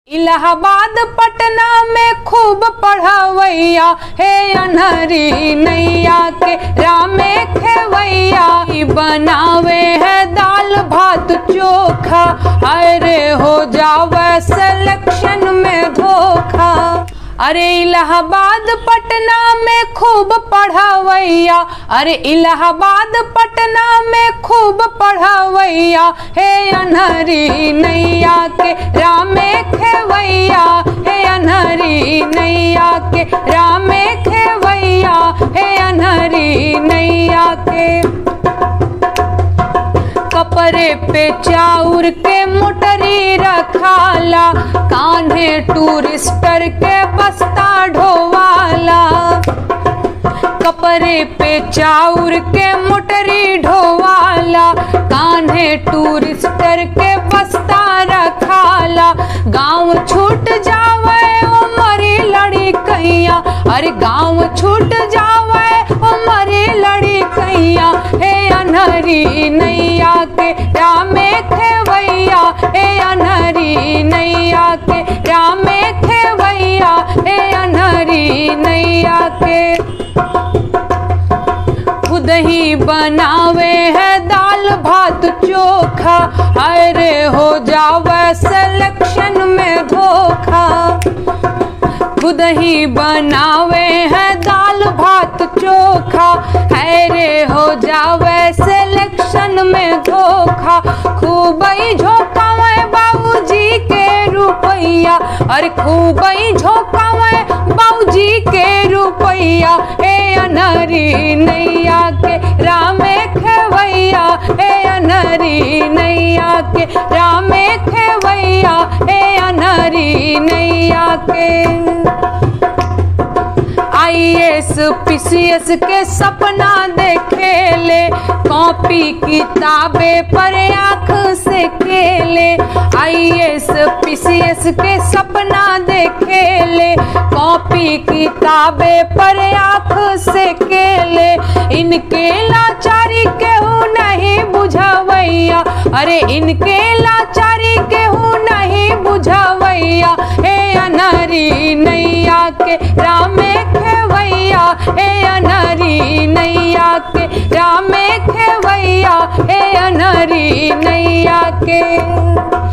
इलाहाबाद पटना में खूब पढ़वैया हे अनहरी नैया के रामे खेवैया ई बनावे है दाल भात चोखा अरे हो जावे सिलेक्शन में धोखा अरे इलाहाबाद पटना में खूब पढ़वैया अरे इलाहाबाद पटना में खूब पढ़वैया हे अनहरी नैया के रामे खेवैया हे अनहरी नैया के रामे खेवैया हे अनहरी नैया के कपड़े पे चाउर के मोटरी रखाला कान्हे टूरिस्टर के बस्ता ढोवाला कपड़े पे चाउर के मोटरी ढोवाला कान्हे टूरिस्टर के बस्ता रखाला गांव छूट जावे ओ मरी लड़ी कैया अरे गांव छूट जावे ओ मरी लड़ी कैया हे अनहरी नैया के रामे खेवैया हे अनहरी नैया के रामे खेवैया हे अनहरी नैया के खुद ही बनावे है दाल भात चोखा अरे हो जावे सिलेक्शन में धोखा खुद ही बनावे है दाल भात चोखा अरे हो जावे सिलेक्शन में धोखा खूब ही झोंकावे बाबूजी के रुपैया अरे खूब ही झोंकावे बाबूजी के रुपैया ए अनहरी नैया के रामे खेवैया ए अनहरी नैया के रामे खेवैया ए अनहरी नैया के आईएएस पीसीएस के सपना देखेले कॉपी किताबें पर आंख से खेले आईएएस पीसीएस के सपना देखेले कॉपी किताबें पर आंख से खेले इनके लाचारी केहू नहीं बुझवैया अरे इनके लाचारी केहू नहीं बुझवैया हे अनहरी नैया के रामे खेवैया हे अनहरी नैया के रामे खेवैया हे अनहरी नैया के